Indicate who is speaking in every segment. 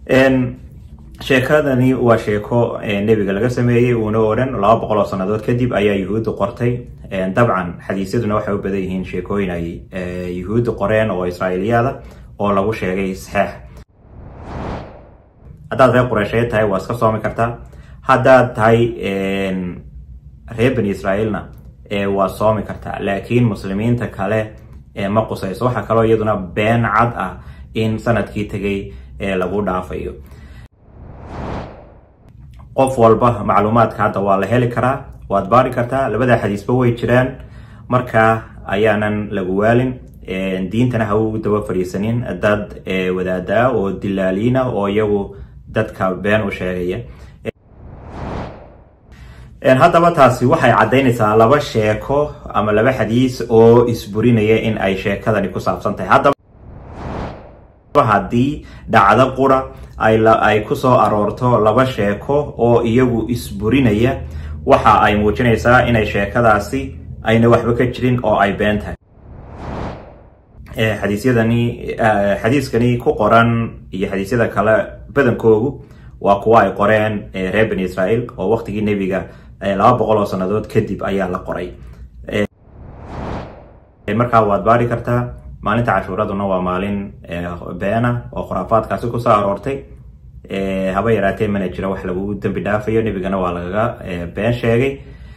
Speaker 1: sheekadani waa sheeko nebiga laga sameeyey uuna odhan laba boqol oo sannadood kadib ayaa yuhuudda qortay dabcan xadiisyaduna waxay u badan yihiin sheekooyin ay yuhuudda qoreen oo israa'iiliyaada oo lagu sheegay saxeex haddaad reer qureysheed tahay waa iska soomi kartaa haddaad tahay reer bani israa'iilna waa soomi kartaa laakiin muslimiinta kale ma qusayso waxaa kaloo iyaduna been cad ah in sanadkii tegay lagu dhaafayo qof walba macluumaadka hadda waa la heli karaa waad baari kartaa labada xadiisba way jiraan markaa ayaanan lagu waalin diintana ha u daba fadhiisanin dad wadaadaa oo dilaaliina oo iyagu dadka been u sheegaya haddaba taasi waxay caddaynaysaa laba sheeko ama laba xadiis oo isburinaya in ay sheekadani ku saabsan tahay haddaba haddii dhacdo qura ay ku soo aroorto laba sheeko oo iyagu isburinaya waxa ay muujinaysaa inay sheekadaasi ayna waxba ka jirin oo ay been tahay xadiisyadani xadiiskani ku qoran iyo xadiisyada kale badankoogu waa kuwa ay qoreen reer bani israa'iil oo waqtigii nebiga laba boqol oo sannadood kadib ayaa la qoray markaa waad baari kartaa maalinta cashuuraduna waa maalin beena oo khuraafaadkaasi kusoo aroortay haba yaraatee mana jiro wax lagu dembi dhaafayo nebigana waa lagaga been sheegay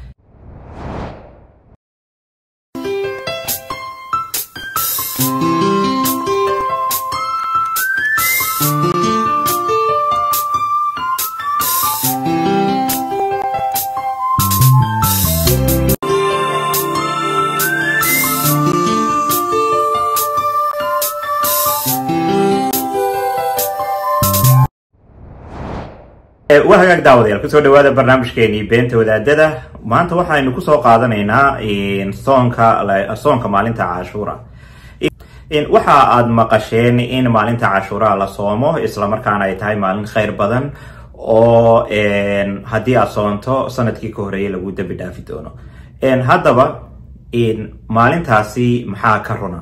Speaker 1: waa hagaag daawadayaal kusoo dhawaada barnaamijkeenii beenta wadaadada maanta waxaynu kusoo qaadanaynaa soonka soonka maalinta cashuura waxa aad maqasheen in maalinta cashuura la soomo islamarkaana ay tahay maalin khayr badan oo haddii aad soonto sanadkii ka horeeyay lagu dembi dhaafi doono haddaba maalintaasi maxaa ka runa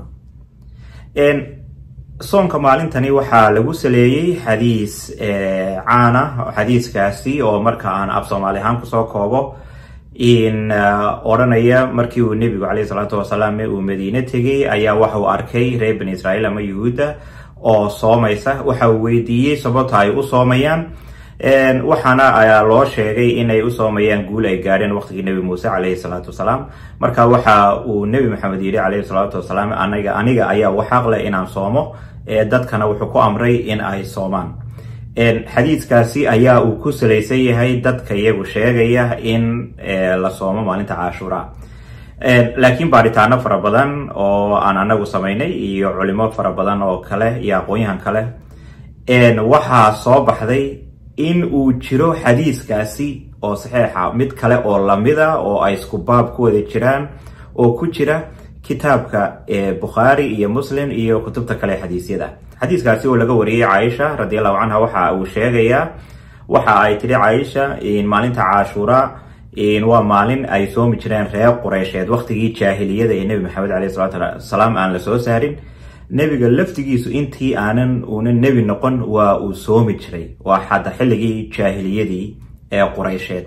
Speaker 1: soonka maalintani waxaa lagu saleeyey xadiis caana xadiiskaasi oo marka aan af soomaali ahaan kusoo koobo in odhanaya markii uu nebigu caleyhi salaatu wasalaam uu madiine tegay ayaa waxa uu arkay reer bani israa'iil ama yuhuudda oo soomaysa waxa uu weydiiyey sababta ay u soomayaan waxaana ayaa loo sheegay inay u soomayaan guul ay gaadheen waqtigii nebi muuse caleyhi salaatu wasalaam marka waxa uu nebi maxamed yidhi caleyhi salaatu wasalaam aniga aniga ayaa waxaaqleh inaan soomo dadkana wuxuu ku amray in ay soomaan xadiiskaasi ayaa uu ku salaysan yahay dadka iyagu sheegaya in la soomo maalinta cashuura laakiin baaritaano fara badan oo aan anagu samaynay iyo culimo fara badan oo kale iyo aqoon-yahan kale waxaa soo baxday in uu jiro xadiiskaasi oo saxiixa mid kale oo lamida oo ay isku baab ku wada jiraan oo ku jira kitaabka bukhaari iyo muslim iyo kutubta kale xadiisyada xadiiskaasi oo laga wariyey caaisha radiallahu canha waxa uu sheegayaa waxa ay tiri caaisha maalinta cashuura waa maalin ay soomi jireen reer qureysheed waqtigii jaahiliyada ee nebi maxamed caleyhi salatu wasalaam aan la soo saarin nebiga laftigiisu intii aanan uuna nebi noqon waa uu soomi jiray waa xata xilligii jaahiliyadii ee qureysheed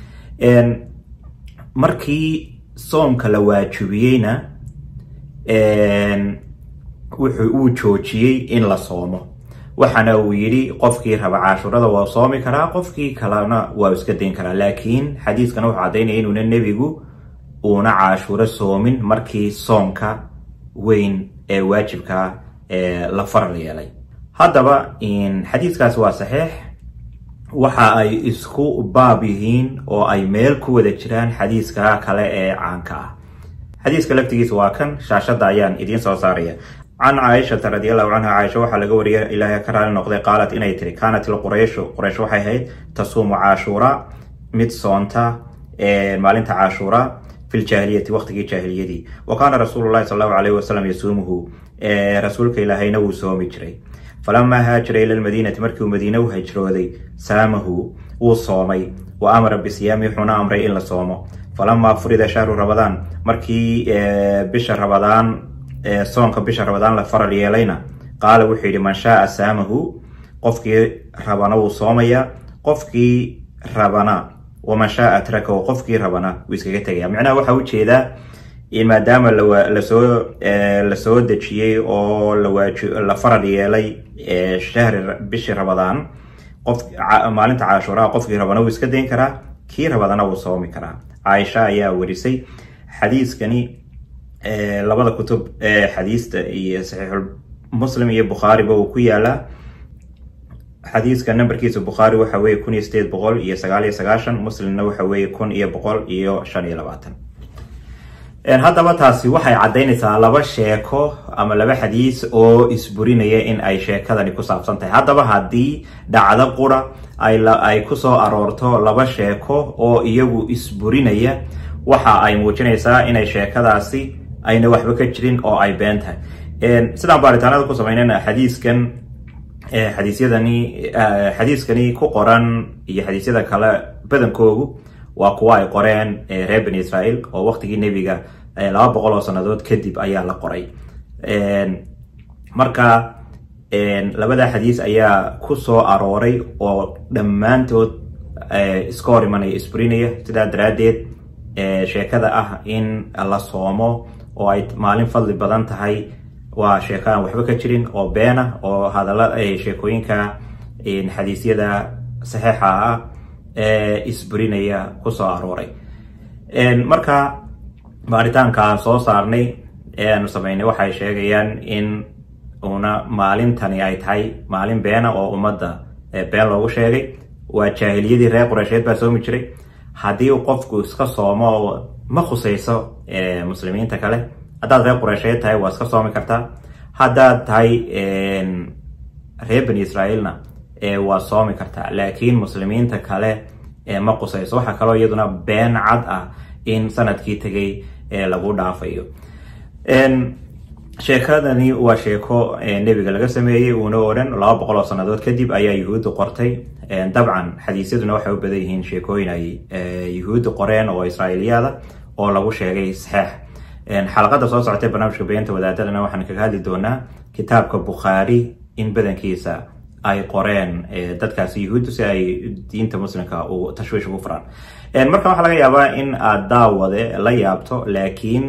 Speaker 1: markii soomka la waajibiyeyna wuxuu uu joojiyey in la soomo waxaana uu yidhi qofkii raba cashuurada waa soomi karaa qofkii kalena waa iska dayn karaa laakiin xadiiskana wuxuu caddaynaya inuuna nebigu uuna cashuuro soomin markii soomka weyn ee waajibka la faral yeelay haddaba xadiiskaasi waa saxiix waxa ay isku baab yihiin oo ay meel ku wada jiraan xadiiska kale ee caanka ah xadiiska laftigiisa waa kan shaashadda ayaan idiin soo saaraya can caaishata radiallahu canha caaisha waxaa laga wariyay ilaahay ka raali noqday qaalat inay tiri kaanat ilqurayshu quraysh waxay ahayd tasuumu cashuura mid soonta maalinta cashuura fi ljaahiliyati waqtigii jaahiliyadii wa kaana rasuulu llahi sal allahu alayhi wasalam yasuumuhu rasuulka ilaahayna wuu soomi jiray falamaa haajara ila lmadiinati markii uu madiine u hijrooday saamahu wuu soomay wa amara bisiyaami wuxuuna amray in la soomo falamaa furida shahru rabadaan markii bisha rabadaan soonka bisha rabadaan la faral yeelayna qaala wuxuu yidhi man shaaa saamahu qofkii rabana wuu soomayaa qofkii rabana waman shaaa trakahu qofkii rabana wuu iskaga tegaya micnaha waxaa ujeedaa maadaama lasoo lasoo dejiyey oo la farad yeelay shahri bishii ramadaan qof maalinta caashuuraha qofkii rabana wuu iska dayn karaa kii rabadana wuu soomi karaa caaisha ayaa warisay xadiiskani labada kutub xadiista iyo saxiixul muslim iyo bukhaariba uu ku yaalaa xadiiska numberkiisa bukhaari waxa weye kun iyo sideed boqol iyo sagaal iyo sagaashan muslimna waxa weye kun iyo boqol iyo shan iyo labaatan haddaba taasi waxay caddaynaysaa laba sheeko ama laba xadiis oo isburinaya in ay sheekadani ku saabsan tahay haddaba haddii dhacdo qura ay kusoo aroorto laba sheeko oo iyagu isburinaya waxa ay muujinaysaa inay sheekadaasi ayna waxba ka jirin oo ay been tahay sidaan baaritaanada ku samaynana xadiiskan xadiisyadani xadiiskani ku qoran iyo xadiisyada kale badankoogu waa kuwa ay qoreen reer bani israel oo waqtigii nebiga laba boqol oo sannadood kadib ayaa la qoray marka labada xadiis ayaa ku soo arooray oo dhammaantood iska hor imanaya isburinaya sidaa daraaddeed sheekada ah in la soomo oo ay maalin fadli badan tahay waa sheeko aan waxba ka jirin oo beena oo hadalla sheekooyinka xadiisyada saxiixa ah isburinaya kusoo arooray marka baaritaanka soo saarnay ee aanu samaynay waxay sheegayaan in una maalintani ay tahay maalin beena oo ummadda been loogu sheegay waa jaahiliyadii reer qureysheed baa soomi jiray haddii uu qofku iska soomo ma khusayso muslimiinta kale haddaad reer qureysheed tahay waa iska soomi kartaa haddaad tahay reer bani israaeilna waa soomi kartaa laakiin muslimiinta kale ma qusayso waxaa kaloo iyaduna been cad ah in sanadkii tegay lagu dhaafayo sheekadani waa sheeko nebiga laga sameeyey uuna odhan laba boqol oo sannadood kadib ayaa yuhuuddu qortay dabcan xadiisyaduna waxay u badan yihiin sheekooyin ay yuhuuddu qoreen oo israa'iiliyaada oo lagu sheegay saxeex xalaqada soo socotay barnaamijka beenta wadaadadana waxaan kaga hadli doonaa kitaabka bukhaari in badankiisa ay qoreen dadkaasi yuhuuddu si ay diinta muslimka u tashwiish ugu furaan marka waxaa laga yaabaa in aad daawade la yaabto laakiin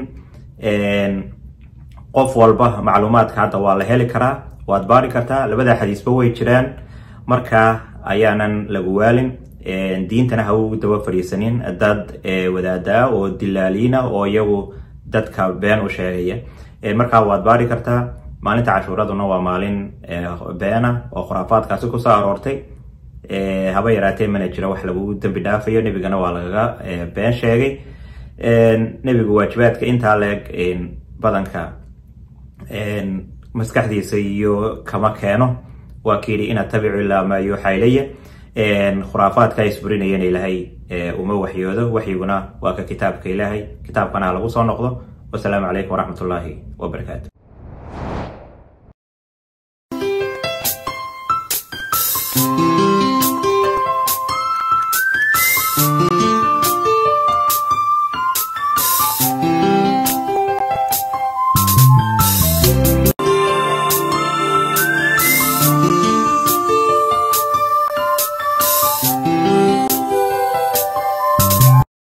Speaker 1: qof walba macluumaadka hadda waa la heli karaa waad baari kartaa labada xadiisba way jiraan marka ayaanan lagu waalin diintana ha u daba fadhiisanin dad wadaadaa oo dilaaliina oo iyagu dadka been u sheegaya markaa waad baari kartaa maalinta cashuuraduna waa maalin beena oo khuraafaadkaasi kusoo aroortay haba yaraatee mana jira wax lagu dembi dhaafayo nebigana waa lagaga been sheegay nebigu waajibaadka intaa leeg badanka maskaxdiisa iyo kama keeno waa kayidhi in atabicu ilaa maa yuuxa ilaya khuraafaadka isburinayana ilaahay uma waxyoodo waxyiguna waa ka kitaabka ilaahay kitaabkana ha lagu soo noqdo wasalaamu calaykum waraxmat ullaahi wabarakaatu